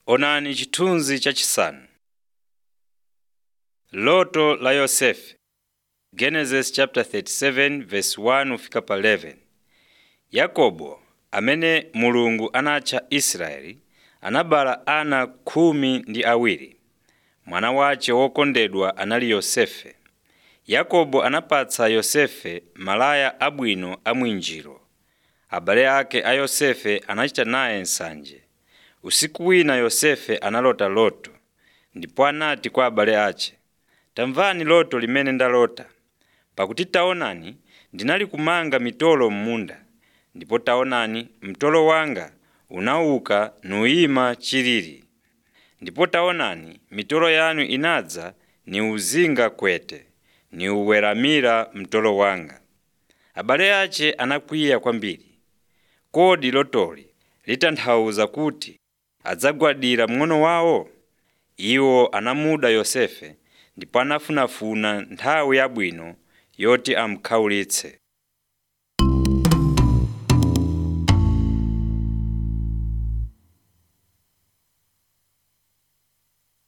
Onani chithunzi chachisanu. Loto la Yosefe Genesis chapter 37 verse 1 kufika pa 11. Yakobo amene Mulungu anatcha Israeli anabala ana khumi ndi awiri. Mwana wace wokondedwa anali Yosefe. Yakobo anapatsa Yosefe malaya abwino a mwinjiro. Abale ake a Yosefe anachita naye nsanje. Usiku wina Yosefe analota loto, ndipo anati kwa abale ace, “Tamvani loto limene ndalota. Pakuti taonani, ndinali kumanga mitolo m'munda, ndipo taonani, mtolo wanga unauka nuyima chilili. Ndipo taonani, mitolo yanu inadza niuzinga kwete, niuweramira mtolo wanga.” Abale ace anakwiya kwambiri. Kodi lotoli litanthauza kuti adzagwadira mng'ono wawo? Iwo anamuda Yosefe ndipo anafunafuna nthawi yabwino yoti amukhawulitse.